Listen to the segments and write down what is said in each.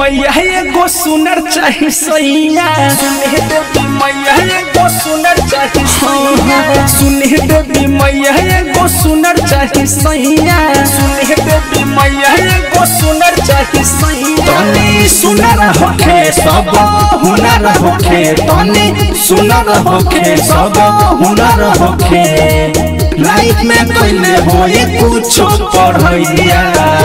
मैया एगो सुनर चाही सैया सुने देवी मैया एगो सुनर चाही सैया सुने देवी मैया एगो सुनर चाही सैया सुने देवी मैया एगो सुनर चाही सैया तनी सुनर होखे सब हुनर होखे तनी सुनर होखे सब हुनर होखे लाइफ में कैले होए कुछ पढ़ैया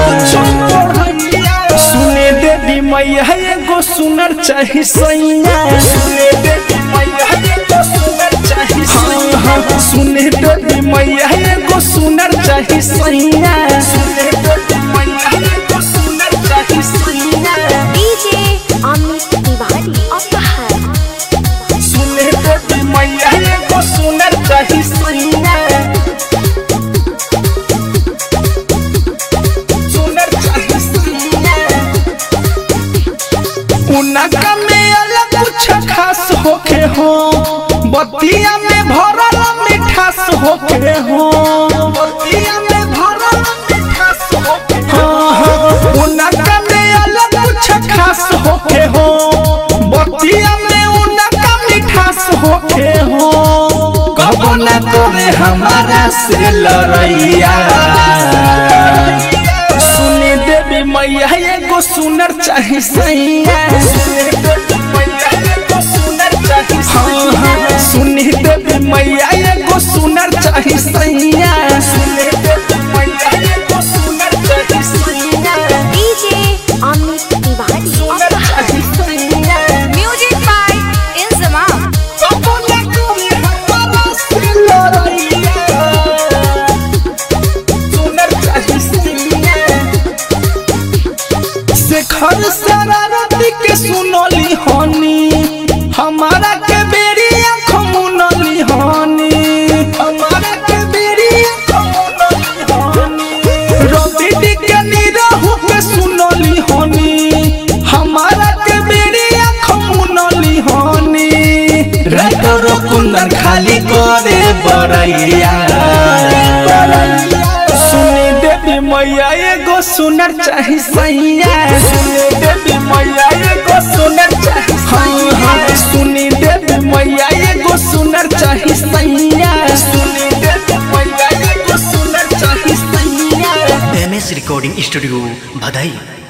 सुने देवी मैया एगो सुनर चाही सैया सुने देवी मैया एगो सुनर चाही सैया सुने देवी मैया एगो सुनर चाही सैया सुने देवी मैया एगो सुनर चाही सैया DJ Amit Tiwari of the Hut. सुने देवी मैया एगो सुनर चाही सैया सुनर चाही सैया उनका में अलग कुछ खास होके हो बतिया में भरल मिठास होके हो बतिया में भरल मिठास होके हो उनका में अलग कुछ खास होके हो बतिया में उनका मिठास होके हो कबो न तोरे हमारा से लड़ैया सुने देवी मैया एगो सुनर चाही सैया सुने देवी मैया एगो सुनर चाही सैया सुने देवी मैया एगो सुनर चाही सैया सुने देवी मैया एगो सुनर चाही सैया DJ Amit Tiwari of सुनर the Hut. चाही सैया Music by Inzamam. कबो न तोरे हमारा से लड़ैया सुनर चाही सैया शेखर शरारती के सुनली हनी हमारा के बेरी आँख मुनली हनी हमारा के बेरी आँख मुनली हनी रवि के निरहु के सुनली हनी हमारा के बेरी आँख मुनली हनी राइटर कुंदन खाली करे बरैया सुनी देवी मैया एगो सुनर चाही सैया सुनी देवी मैया एगो सुनर चाही सैया सुनी देवी मैया एगो सुनर चाही सैया सुनी देवी मैया एगो सुनर चाही सैया एम एस रिकॉर्डिंग स्टूडियो भदई